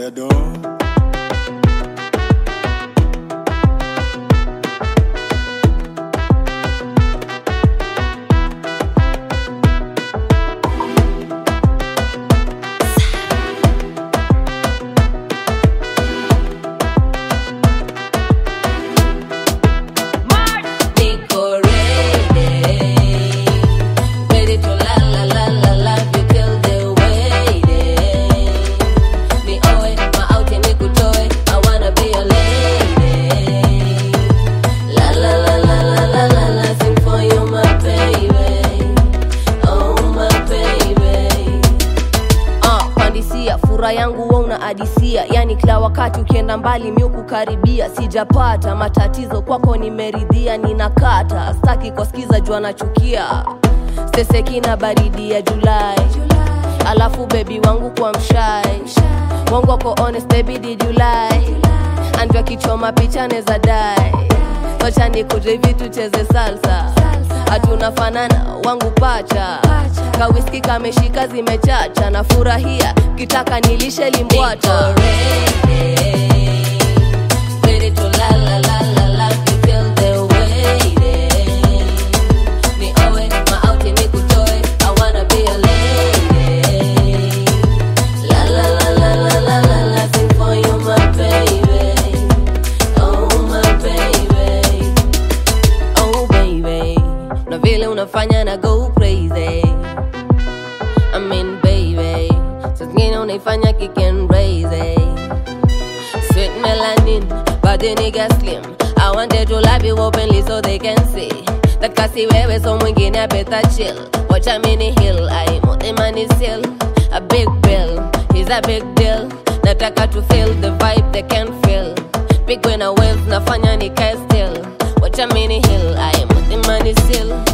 Sedo. Niko ready, ready to la la la la la you till the waiting. Ni oe maauti nikutoe, I wanna be your lady. La la la la la la la la, sing for you my baby, oh my baby. Ah, pandisia fura yangu wa unaadisia yani kila wakati ukienda mbali mi kukaribia sijapata matatizo kwako nimeridhia ninakata staki kwasikiza jua nachukia steseki na baridi ya julai alafu bebi wangu kwa mshai wangu wako honest baby did you lie andwa kichoma picha neza dai wacha nikuje vitu cheze salsa hatuna fanana wangu pacha kawiski kameshika zimechacha na furahia kitaka nilishe limbwata Ready to la la la la la you feel the waiting. Ni owe maauti nikutoe I wanna be your lady. La la la la la la la la sing for you my baby. Oh my baby. Oh baby. Na vile unafanya na go crazy. I mean baby. So zingine unaifanya kick and raise. Sweet melanin, body nigga slim. I wanted to love you openly so they can see that kasi wewe so mwingine I better chill. Watch a mini hill, I mote money still. A big bill, he's a big deal. Nataka to feel the vibe they can feel. Big when I waves nafanya nikae still. Watch a mini hill, I mote money still.